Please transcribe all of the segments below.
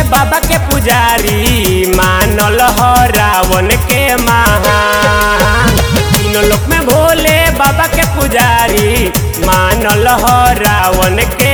बाबा के पुजारी मानल ह रावण के महान तीनों लोक में भोले बाबा के पुजारी मानल ह रावण के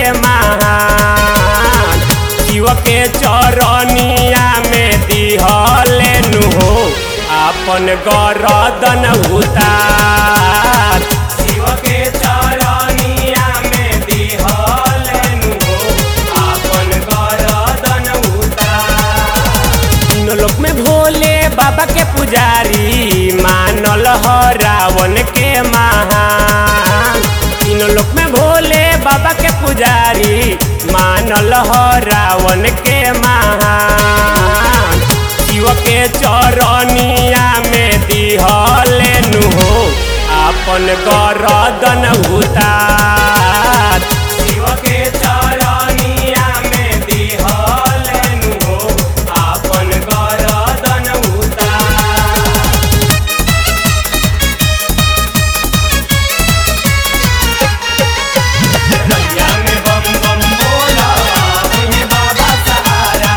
महान शिव के चरनिया में दिहले नु अपन गरदन उतार शिव के चरनिया में दिहले नु अपन गरदन उतार तीनों लोक में भोले बाबा के पुजारी मानल ह रावण के महान तीनों लोक में भोले बाबा के पुजारी मानल ह रावण के महान शिव के चरनिया में दिहले नु अपन गरदन उतार शिव के चरनिया में दिहले नु अपन गरदन उतार रैया में बम बम बोला हे बाबा सहारा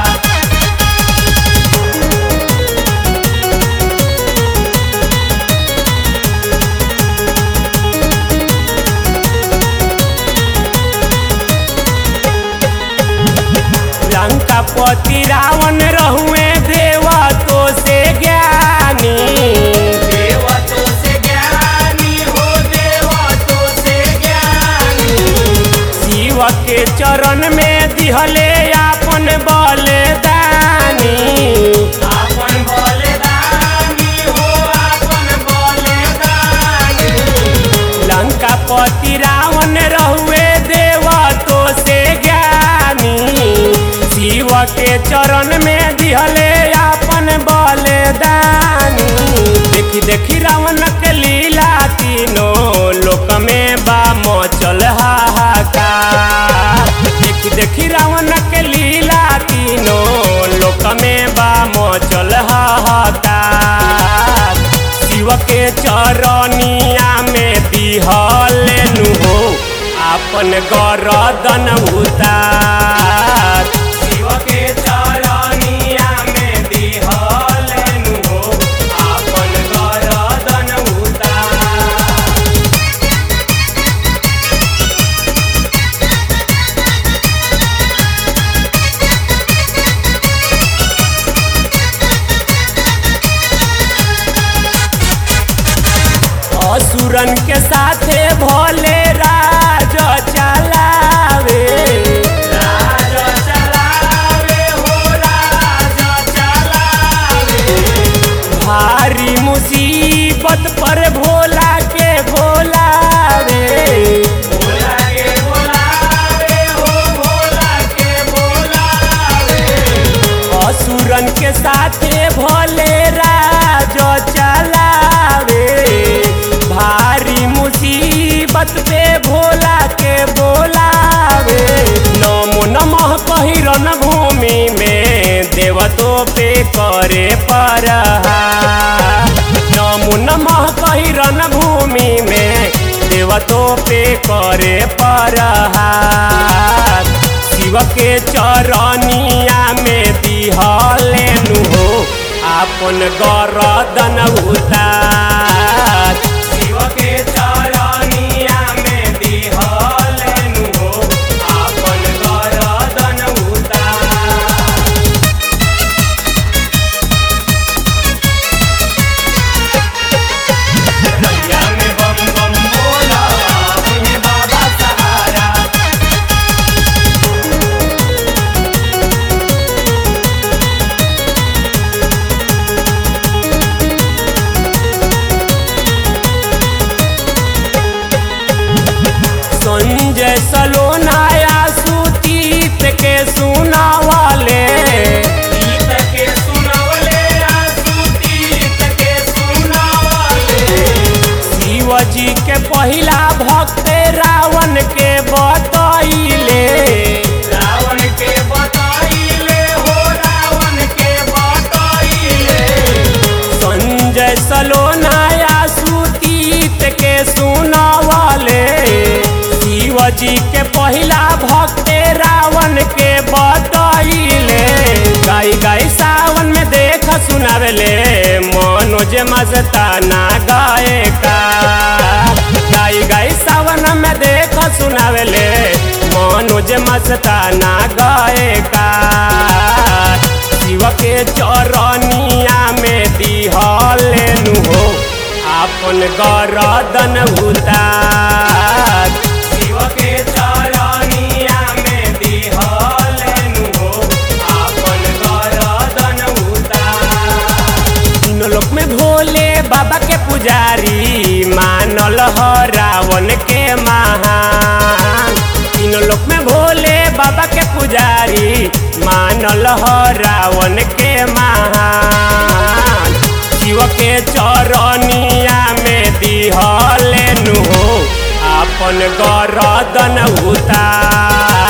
लंका पति रावण रहुए देवा तो से ज्ञानी देवा तो से ज्ञानी हो देवा तो से ज्ञानी शिव के चरण में दिहले आपन बलिदानी आपन बलिदानी हो आपन बलिदानी लंका पति रावण रहुए देवा तो से ज्ञानी शिव के चरण में दिहले आपन बलिदानी देखी देखी रावण के लीला तीनों लोक में बा मचल हाहाकार देखी देखी रावण के लीला तीनों लोक में बा मचल हाहाकार शिव के चरनिया में दिहले नु आपन गरदन उतार शिव के चरनिया में दिहले नु आपन गरदन उतार असुरन के साथे भोले राज चलावे राज चलावे हो राज चलावे भारी मुसीबत पर भोला के बोलावे भोला के बोलावे हो भोला के बोलावे असुरन के साथे भोले राज चलावे भारी मुसीबत पे भोला के बोलावे नमो नमः कही रन भूमि में देवतो पे करे पर नमो नमः कही रन भूमि में देवतो पे करे पर शिव के चरनिया में दिहले नु आपन गरदन उतार शिव के चरनिया में दिहले नु आपन गरदन उतार रैया में बम बम बोला हे बाबा सहारा संजय सलोनाया सुतीत के सुनावाले गीत के सुनावले सुतीत के सुनावले शिवजी के पहिला भक्त रावण के बतैले रावण के बतैले हो रावण के बतैले संजय सलोनाया सुतीत के सुनावले शिवजी के पहिला भक्त रावण के बतैले सुनावेले मनोज मस्ताना गाए का गाई गाई सावन में देख सुनावेले मनोज मस्ताना गाए का शिव के चरनिया में दिहले नु हो आपन गरदन उतार शिव के चरनिया में दिहले नु हो आपन गरदन उतार तीनों लोक में भोले बाबा के पुजारी मानल ह रावण के महान तीनों लोक में भोले बाबा के पुजारी मानल ह रावण के महान शिव के चरनिया में दिहले नु हो आपन गरदन उतार